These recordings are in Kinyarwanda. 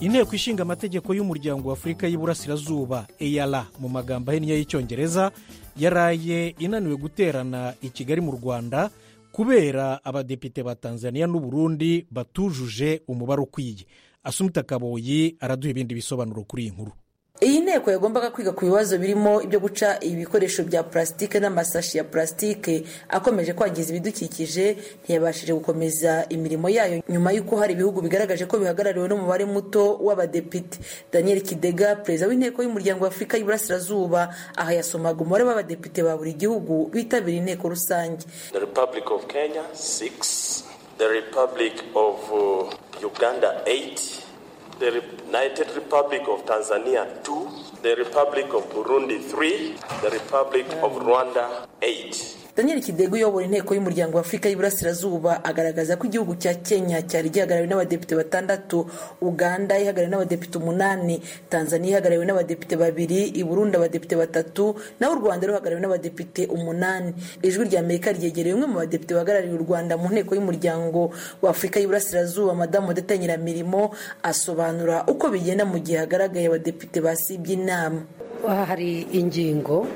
inteko ishinga amategeko y'umuryango w'afurika y'Iburasirazuba eyara mu magambo ahinnye y'icyongereza yaraye inaniwe guterana i kigali mu rwanda kubera abadepite ba tanzania n'uburundi batujuje umubare ukwiye asumita kaboyi araduha ibindi bisobanuro kuri iyi nkuru iyi nteko yagombaga kwiga ku bibazo birimo ibyo guca ibikoresho bya purasitike n'amasashi ya purasitike akomeje kwangiza ibidukikije ntiyabashije gukomeza imirimo yayo nyuma y'uko hari ibihugu bigaragaje ko bihagarariwe n'umubare muto w'abadepite daniel kidega perezida w'inteko y'umuryango w'afurika y'iburasirazuba aha yasomaga umubare w'abadepite ba buri gihugu bitabira inteko rusange the republic of uh, uganda 8 the united republic of tanzania 2 the republic of burundi 3 the republic of rwanda 8 daniel kidego uyobora inteko y'umuryango w'afurika y'iburasirazuba agaragaza ko igihugu cya kenya cyari gihagarariwe n'abadepite batandatu uganda ihagarariwe n'abadepite umunani tanzania ihagarariwe n'abadepite babiri i burundi abadepite batatu naho u rwanda ruhagarariwe n'abadepite umunani ijwi rya amerika ryegereye umwe mu badepite bahagarariye u rwanda mu nteko y'umuryango w'afurika y'iburasirazuba madamu udeta nyiramirimo asobanura uko bigenda mu gihe hagaragaye abadepite basibye inama hari ingingo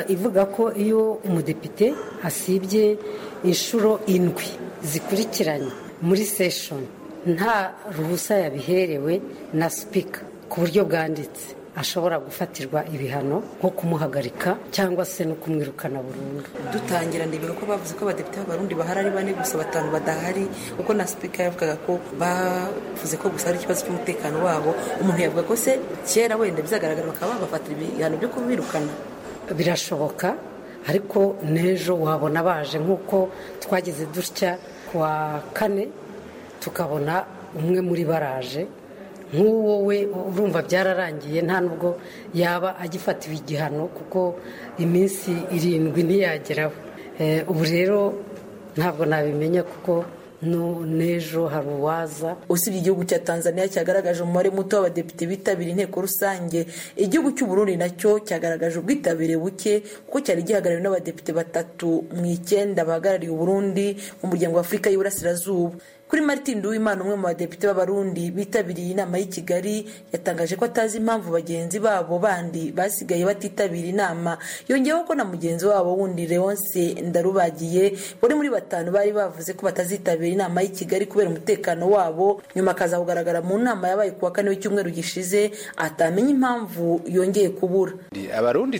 ivuga ko iyo umudepite asibye inshuro indwi zikurikiranye muri seshoni nta ruhusa yabiherewe na sipika ku buryo bwanditse ashobora gufatirwa ibihano nko kumuhagarika cyangwa se no kumwirukana burundu dutangira ndebera ko bavuze ko abadepite b'abarundi bahari ari bane gusa batanu badahari kuko na sipika yavugaga ko bavuze ko gusa ari ikibazo cy'umutekano wabo umuntu yavuga ko se kera wenda bizagaragara bakaba babafatira ibihano byo kubirukana birashoboka ariko n'ejo wabona baje nk'uko twageze dutya ku wa kane tukabona umwe muri baraje nk'uwo we urumva byararangiye nta nubwo yaba agifatiwe igihano kuko iminsi irindwi ntiyageraho ubu rero ntabwo nabimenya kuko n'ejo hari uwaza usibye igihugu cya tanzania cyagaragaje umubare muto w'abadepite bitabira inteko rusange igihugu cy'u Burundi nacyo cyagaragaje ubwitabire buke kuko cyari gihagarariwe n'abadepite batatu mu icyenda bahagarariye uburundi mu muryango w'afurika y'uburasirazuba kuri martin duwimana umwe mu badepite b'abarundi bitabiriye inama y'i kigali yatangaje ko atazi impamvu bagenzi babo bandi basigaye batitabira inama yongeyeho ko na mugenzi wabo wundi leonce ndarubagiye bari muri batanu bari bavuze ko batazitabira inama y'i kigali kubera umutekano wabo nyuma akaza kugaragara mu nama yabaye ku wa kane w'icyumweru gishize atamenya impamvu yongeye kubura abarundi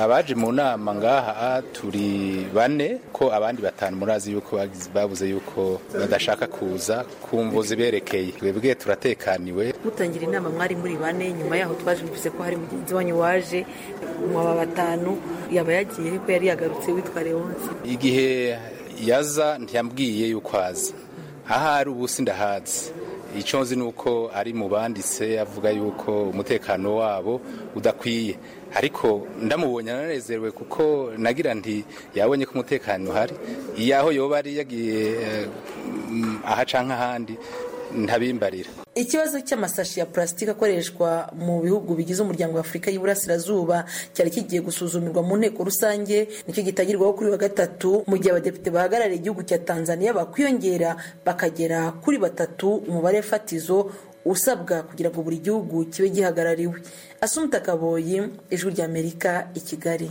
abaje mu nama ngaha turi bane ko abandi batanu murazi yuko babuze yuko badashaka kuza ku mvuzi berekeye twebwe turatekaniwe mutangira inama mwari muri bane nyuma yaho twaje bivuze ko hari mugenzi wanyu waje mwaba batanu yaba yagiye ariko yari yagarutse witwa leonce igihe yaza ntiyambwiye yuko aza ahari ubu ndahazi icyo nzi ni uko ari mu banditse avuga yuko umutekano wabo udakwiye ariko ndamubonye ananezerewe kuko nagira nti yabonye ko umutekano uhari iyo aho yoba ari yagiye ahaca nk'ahandi ntabimbarira ikibazo cy'amasashi ya purasitike akoreshwa mu bihugu bigize umuryango wa afurika y'iburasirazuba cyari kigiye gusuzumirwa mu nteko rusange nicyo gitangirwaho kuri wa gatatu mu gihe abadepite bahagarariye igihugu cya tanzania bakwiyongera bakagera kuri batatu umubare fatizo usabwa kugira ngo buri gihugu kibe gihagarariwe asumita kaboyi ijwi ry'amerika i kigali